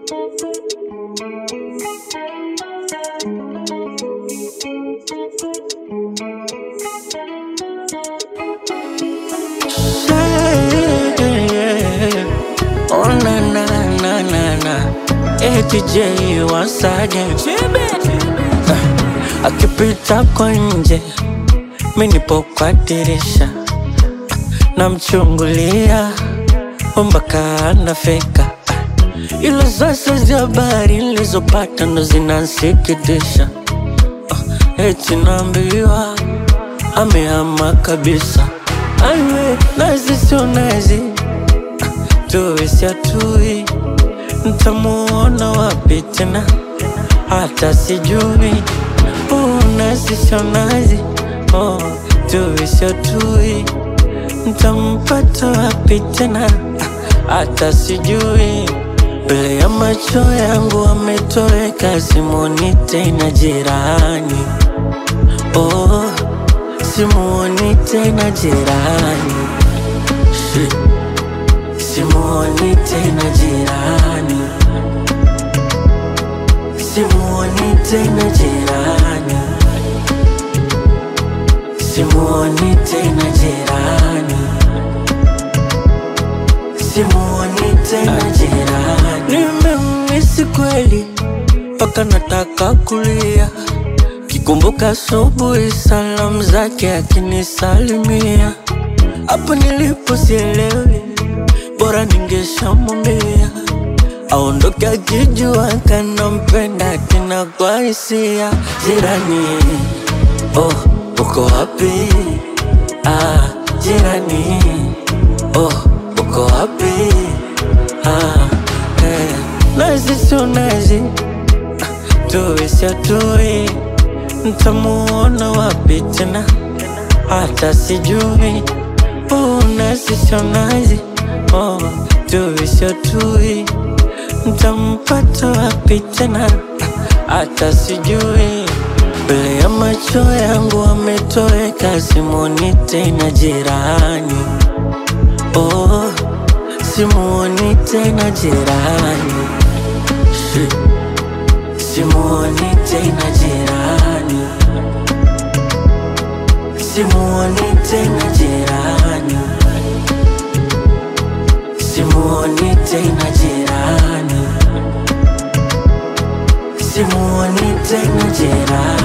Yeah. Oh na na na na na ATJ once again Ah, akipita kwa nje mi nipo kwa dirisha namchungulia mpaka anafika ila sasa za habari nilizopata ndo zinansikitisha Ah, eti naambiwa amehama kabisa Aiwe, nazi sio nazi tuwe siatui ntamuona wapi tena hata sijui oh, nazi sio nazi oh, tuwe siatui ntampata wapi tena hata sijui mbele ya macho yangu ametoweka simuoni tena jirani oh, simuoni tena jirani Shit. simuoni tena jirani simuoni tena jirani simuoni tena jirani simuoni tena jirani nimemisi kweli mpaka nataka kulia kikumbuka asubuhi salamu zake akinisalimia hapo nilipo sielewi bora ningeshamwambia aondoke akijua kanampenda tena kwa hisia jirani oh uko wapi ah jirani oh uko wapi ah eh. nazi sio nazi tuwe siatui ntamuona wapi tena hata sijui oh, nazi sio nazi oh, tuwe siatui ntampata wapi tena hata sijui mbele ya macho yangu ametoweka simuoni tena jirani oh, simuoni tena jirani Shit. simuoni tena jirani simuoni tena jirani simuoni tena jirani simuoni tena jirani